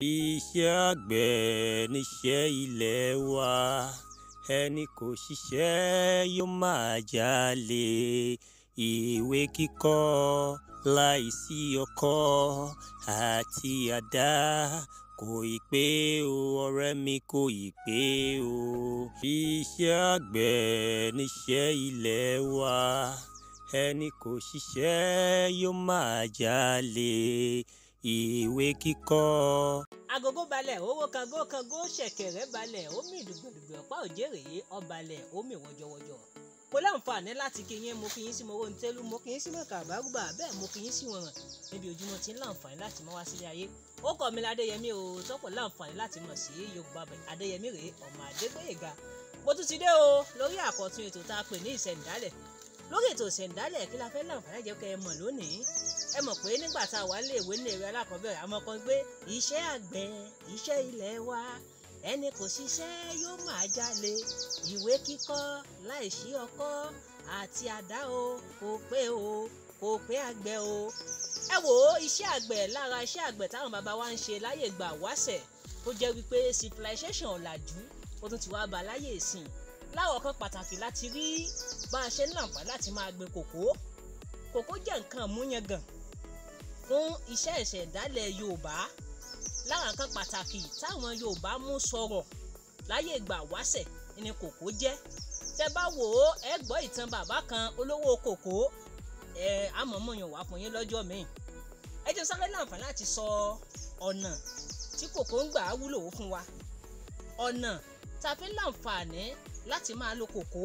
Iṣẹ́ àgbẹ̀ níṣẹ́ ilé wa, ẹni kò ṣiṣẹ́ yóò máa jalè. Ìwé kíkọ́ láìsí ọkọ́ àti àdá kò ì pé o ọ̀rẹ́ mi kò ì pé o. Iṣẹ́ àgbẹ̀ níṣẹ́ ilé wa, ẹni kò ṣiṣẹ́ yóò máa jalè. Ìwé kíkọ́ agogo balẹ̀ owó kango kango ṣẹ̀kẹ̀rẹ̀ balẹ̀ omi ìdùgbẹ̀dùgbẹ̀ ọ̀pá òjèrè ọbalẹ̀ omi wọ́jọ́wọ́jọ́ mo láǹfààní láti kí yín mo kí yín sí mo wọ́n tẹ́lú mo kí yín sí mọ̀ọ́kà àbárúbà bẹ́ẹ̀ mo kí yín sí wọ̀nràn níbi ojúmọ́ tí ń láǹfààní láti mọ́ wá sílé ayé ó kọ́ mi ládéyẹmí o tọ́pọ̀ láǹfààní láti mọ̀ sí yorùbá bẹ̀ adéyẹmí rèé ọmọ adégbèyèga mo tún ti dé o lórí àkọ́tún ètò tá a pè ní ìṣẹ̀ǹdálẹ̀ lórí ètò ìṣẹ̀ǹdálẹ̀ kí la fẹ́ láǹfààní jẹ́ kẹ́ ẹ mọ̀ lónìí ẹ mọ̀ pé nígbà tá a wà nílé ìwé nílé ìwé alákọ̀ọ́bẹ̀rẹ̀ àmọ́ kan gbé iṣẹ́ àgbẹ̀ iṣẹ́ ilẹ̀ wa ẹni kò ṣiṣẹ́ yóò máa jalè ìwé kíkọ́ láìsí ọkọ́ àti àdá o kò pé o kò pé àgbẹ̀ o. ẹ wò ó iṣẹ́ àgbẹ̀ lára iṣẹ́ àgbẹ̀ táwọn bàbá wa ń ṣe láyè gbà wáṣẹ̀ tó jẹ́ wípé civilization ọ̀làjú ó tún ti wá ba láyè ìsìn láwọn kan pàtàkì láti rí bá a ṣe ń láǹfààní láti máa gbin kòkó kòkó jẹ́ nǹkan àmúyangàn fún iṣẹ́ ìṣẹ̀dálẹ̀ yorùbá lára nǹkan pàtàkì táwọn yorùbá mú sọ̀rọ̀ láyé ìgbà wáṣẹ̀ ni kòkó jẹ́ tẹ bá wò ó ẹ gbọ́ ìtàn bàbá kan olówó kòkó ẹ àmọ̀mọ̀yàn wà fún yín lọ́jọ́ míì ẹ jẹ́ sáré láǹfààní láti sọ ọ̀nà tí kòkó ń gbà wúlò fún wa ọ̀nà tá a fi láǹfààní láti máa lo kòkó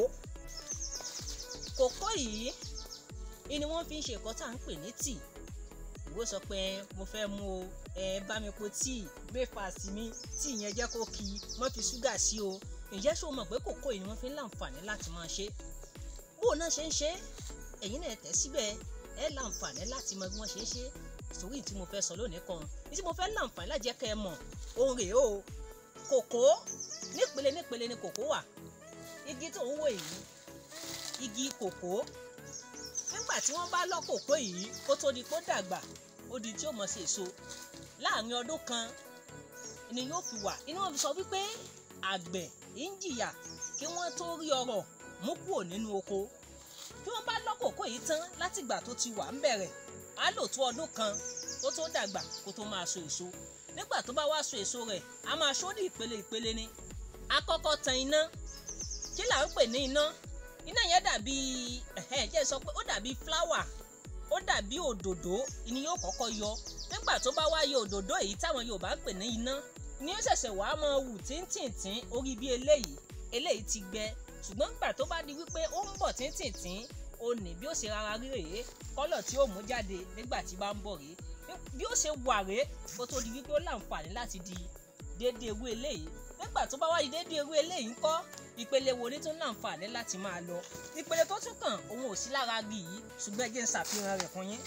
kòkó yìí ni wọ́n fi ń ṣe ẹ̀kọ́ tá à ń pè ní tíì ìwọ sọ pé mo fẹ́ mú o ẹ bá mi po tíì breakfast mi tíì yẹn jẹ́ kó kí mọ́ fi ṣúgà sí o ǹjẹ́ ṣó mọ̀ pé kòkó yìí ni wọ́n fi ń láǹfààní láti máa ṣe bó náà ṣe ń ṣe ẹ̀yin náà tẹ̀ síbẹ̀ ẹ láǹfààní láti mọ bí wọ́n ṣe ń ṣe sórí tí mo fẹ́ sọ lónìí kan ní tí mo fẹ́ láǹfààní láti jẹ́ kẹ́ ẹ mọ̀ ohun rèé o kòkó nípele nípele ni kòkó wà igi tó ń wò yìí igi kòkó nígbà tí wọ́n bá lọ́ kòkó yìí kó tó di kó dàgbà ó di tí ó mọ̀ sí èso láàrin ọdún kan ni yóò fi wà inú wọn fi sọ wípé àgbẹ̀ ń jìyà kí wọ́n tó rí ọrọ̀ mú kúrò nínú oko tí wọ́n bá lọ́ kòkó yìí tán látìgbà tó ti wà ń bẹ̀rẹ̀ á lò tó ọdún kan kó tó dàgbà kó tó máa so èso nígbà tó bá wá so èso rẹ̀ á máa ṣó ní ìpele ìpele ni á kọ́kọ́ tan iná kí là ń pè ní iná iná yẹn dàbí ẹ̀hẹ́ jẹ́ sọ pé ó dàbí fúláwà ó dàbí òdòdó ni yóò kọ́kọ́ yọ nígbà tó bá wá yọ òdòdó èyí táwọn Yorùbá ń pè ní iná ni ó ṣẹ̀ṣẹ̀ wàá mọ wù tíntìntín orí bí eléyìí eléyìí ti gbẹ ṣùgbọ́n nígbà tó bá di wípé ó ń bọ̀ tíntìntín ó ní bí ó ṣe rárá rí rèé kọ́lọ̀ tí ó mú jáde nígbà tí bá ń bọ̀ rèé bí ó ṣe wà rèé kó tó di wípé ó láǹfààní láti di déédéé ewé eléyìí nígbà tó bá wá di déédéé ewé eléyìí ńkọ́ ìpele wo ni tó ń láǹfààní láti máa lọ ìpele tó tún kàn òun ò sí lára igi yìí ṣùgbọ́n ẹ jẹ́ ń ṣàfihàn rẹ̀ fún yín.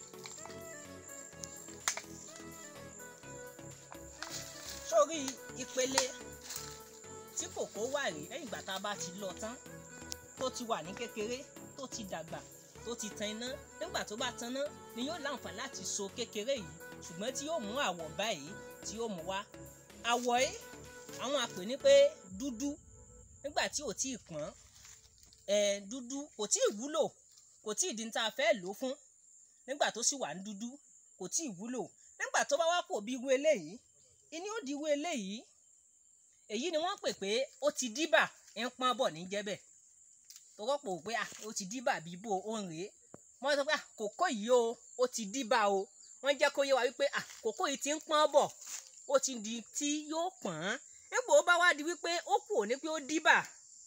sórí ìpele tí kòkó wà rí lẹ́yìn ìgbà tá a bá ti lọ tán tó ti wà ní kékeré tó ti dàgbà tó ti tan iná nígbà tó bá tan iná ni yóò láǹfààní láti so kékeré yìí ṣùgbọ́n tí yóò mú àwọ̀ báyìí tí yóò mú wá àwọ̀ yìí àwọn àpè ní pé dúdú nígbà tí ò tí ì pọ́n ẹ̀ dúdú kò tí ì wúlò kò tí ì di tá a fẹ́ lò fún nígbà tó sì wà ní dúdú kò tí ì wúlò nígbà tó bá wá pò bí irú eléyìí ìní ó di irú eléyìí èyí ni wọ́n pè pé ó ti díbà ń pọ́n bọ̀ ní jẹ́bẹ̀ tó rọ́pò pé ó ti díbà bí bò ó ń rèé wọ́n sọ pé kòkó yìí o ó ti díbà o wọ́n jẹ́ kó yé wa wípé kòkó yìí ti ń pọ́n bọ̀ ó ti di tí yóò pọ́n nígbà ó bá wá di wípé ó kù ní pé ó díbà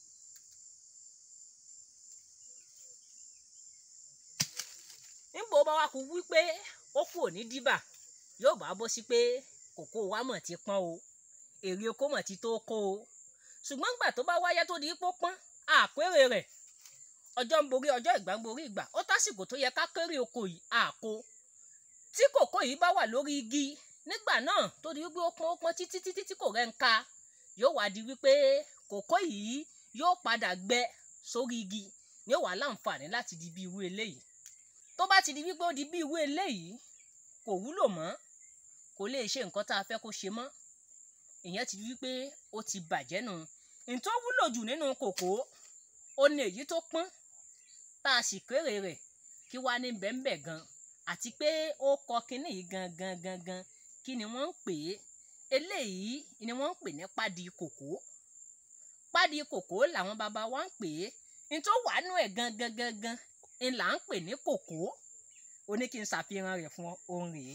nígbà ó bá wá kú wípé ó kù ní díbà yóò bá bọ́ sí pé kòkó wa mọ̀ ti pọ́n o èrè oko mọ̀ ti tó kó o ṣùgbọ́n gbà tó bá wáyé tó di pó pọ́n àpérè rẹ̀ ọjọ́ ń borí ọjọ́ ìgbà ń borí ìgbà ó tásìkò tó yẹ ká kéré oko yìí àkó tí kòkó yìí bá wà lórí igi nígbà náà tó di wípé ó pọ́n ó pọ́n títí títí tí kò rẹ̀ ń ka yóò wá di wípé kòkó yìí yóò padà gbẹ sórí igi ni ó wà láǹfààní láti di bí irú eléyìí tó bá ti di wípé ó di bí irú eléyìí kò wúlò mọ́ kò lè ṣe nǹkan tá a fẹ́ kó ṣe mọ́ ìyẹn ti wí pé ó ti bàjẹ́ nù ntọ́ wúlò jù nínú kòkó ó ní èyí tó pọ́n tá a sì kéré rẹ̀ kí wá ní bẹ́ńbẹ́ gan àti pé ó kọ kínní yìí gangan gangan kí ni wọ́n ń pè é eléyìí ni wọ́n ń pè ní pádi kòkó pádi kòkó làwọn baba wa ń pè é ntọ́ wà nù ẹ̀ gangan gangan ń là ń pè ní kòkó ó ní kí n ṣàfihàn rẹ̀ fún ọ òun rèé.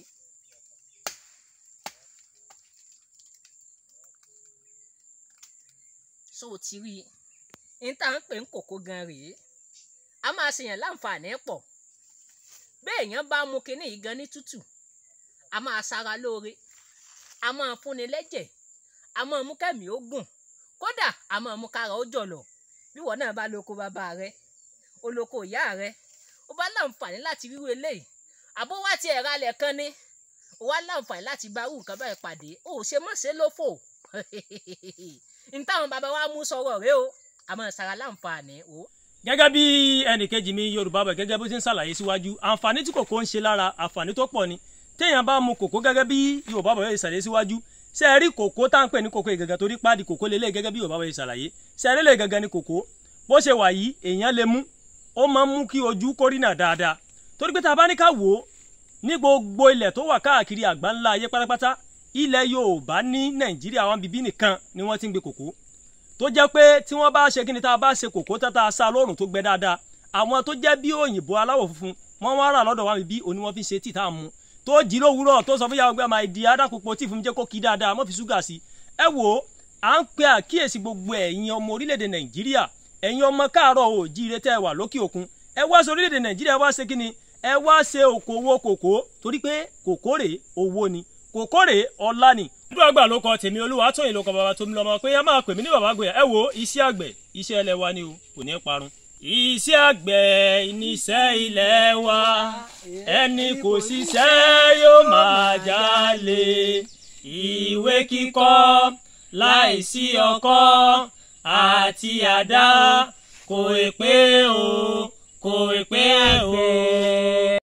so o ti rí i n tá à ń pè ń kòkó gan rèé a máa ṣèyàn láǹfààní pọ̀ béèyàn bá mu kinní yìí gan ní tútù a máa ṣara lóore a máa fúnni lẹ́jẹ̀ a máa mú kẹ́mi ó gùn kódà a máa mú kára ó jọ̀lọ̀ bí wọn náà bá lóko bàbá rẹ olóko ìyá rẹ ó bá láǹfààní láti ríru eléyìí àbó wá ti ẹ̀rọ alẹ̀ kan ní ó wá láǹfààní láti bá irú nǹkan báyìí pàdé ó ṣe mọ̀ ṣe lófò n táwọn bàbá wa mú sọ̀rọ̀ rẹ o àmọ́ ṣara láǹfààní o. gẹ́gẹ́ bí ẹnìkejì mi yorùbá bẹ̀ gẹ́gẹ́ bó ti ń ṣàlàyé síwájú àǹfààní tí kòkó ń ṣe lára àǹfààní tó pọ̀ ni téèyàn bá mu kòkó gẹ́gẹ́ bí yorùbá bẹ̀ yóò ṣàlàyé síwájú ṣe é rí kòkó tá à ń pè ní kòkó ìgàngàn torí páàdì kòkó lélẹ̀ gẹ́gẹ́ bí yorùbá bẹ̀ yóò ṣàlàyé ṣe é rí lè gangan ní kòkó bó ṣe wà yìí èèyàn lè mú ó máa ń mú kí ojú kórìnà dáadáa torí pé tá a bá ní ká wò ó ní gbogbo ilẹ̀ tó wà káàkiri àgbáńlá ayé pátápátá ilẹ̀ yorùbá ní nàìjíríà wọn bíbí nìkan ni wọ́n ti ń gbé kòkó tó jẹ́ pé tí wọ́n bá ṣe kí ni tá a bá ṣe kòkó tá a sá lóòrùn tó gbẹ dáadáa àwọn tó jẹ́ bí òyìnbó aláwọ̀ funfun wọ́n wá rà lọ́dọ̀ wa bí òní wọ́n fi ṣe tí tá a mú tó jí lówùúrọ̀ tó sọ fún yàrá gbé máa di adákòpọ̀ tí fún mi jẹ́ kó kí dáadáa mọ́ fi ṣúgà sí ẹ wò ó à ń pe àkíyèsí gbogbo ẹ̀yin ọmọ orílẹ̀-èdè nàìjíríà ẹ̀yin ọmọ káàárọ̀ òjíire tẹ́ ẹ wà lókè òkun ẹ wá sí orílẹ̀-èdè nàìjíríà wá ṣe kí ni ẹ wá ṣe òkòwò kòkó torí pé kòkó rèé owó ni kòkó rèé ọlá ni dúró àgbà ló kọ tèmi olúwa tóyìn ló kọ bàbá tómi lọmọ pé ẹ máa pè mí ní bàbá àgbẹ̀ ẹ wo iṣẹ́ àgbẹ̀ iṣẹ́ ilẹ̀ wa ni o kò ní parun. iṣẹ́ àgbẹ̀ níṣẹ́ ilẹ̀ wa ẹni kò ṣiṣẹ́ yóò máa jalè ìwé kíkọ láìsí ọkọ́ àti àdá kò pé o kò pé o.